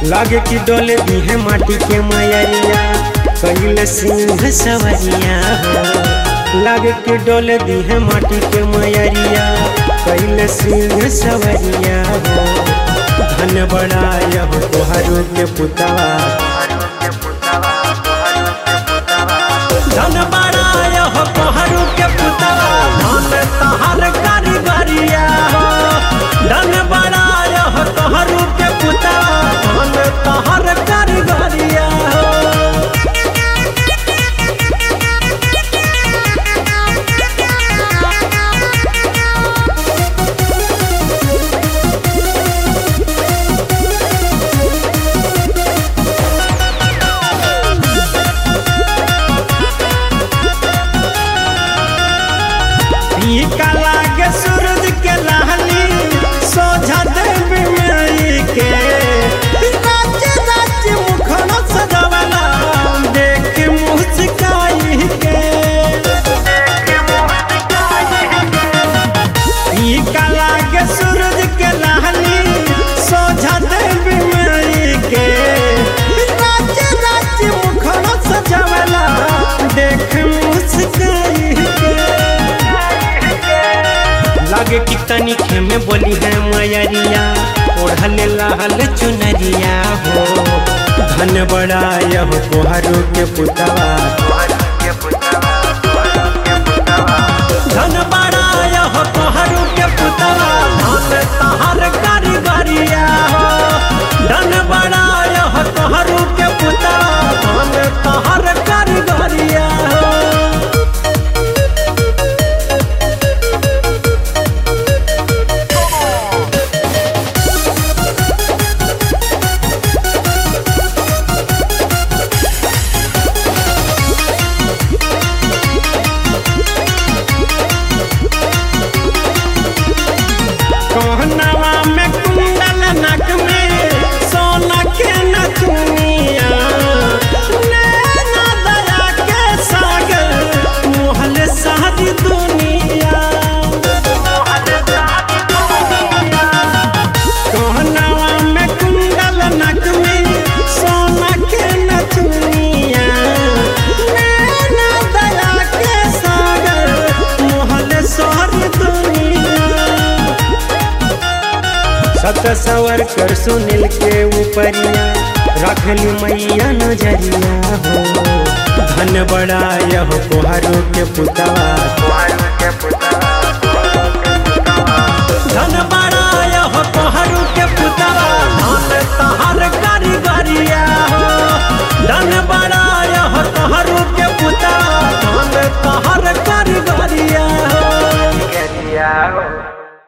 लागे कि डोले दी है माटी के मयरिया कैल सिंह सवरिया हो लागे कि डोले दी है माटी के मयरिया कैल सिंह सवरिया हो धन बड़ा यह तोहारू के पुतवा धन बड़ा यह तोहारू के पुतवा धन तहर कारीगरिया हो धन बड़ा यह तोहारू के पुतवा धन तहर कारीगरिया हो फीका लागे सूरज के लाली सोझा देवी माई के राज्य राज्य मुखन सजवला देख मुस्काई के फीका लागे सूरज के लाली सोझा देवी माई के राज्य राज्य मुखन सजवला देख मुस्काई के लागे कि तनिखे में बोली है मयरिया ओढ़ल लाल चुनरिया हो धन बड़ा यह कोहरू के पुतवा धन बड़ा यह कोहरू के पुतवा धन तहर कारीगरिया हो धन बड़ा यह कोहरू के पुतवा धन तहर कारीगरिया हो कहनवा में कुंडल नक में सोना के नथुनिया नैना दया के सागर मोहल सारी दुनिया कहनवा में कुंडल नक में सोना के नथुनिया नैना दया के सागर मोहल सारी दुनिया सत सवर कर सुनील के ऊपरिया रखली मैया नजरिया हो धन बड़ा यह कोहरू के पुतवा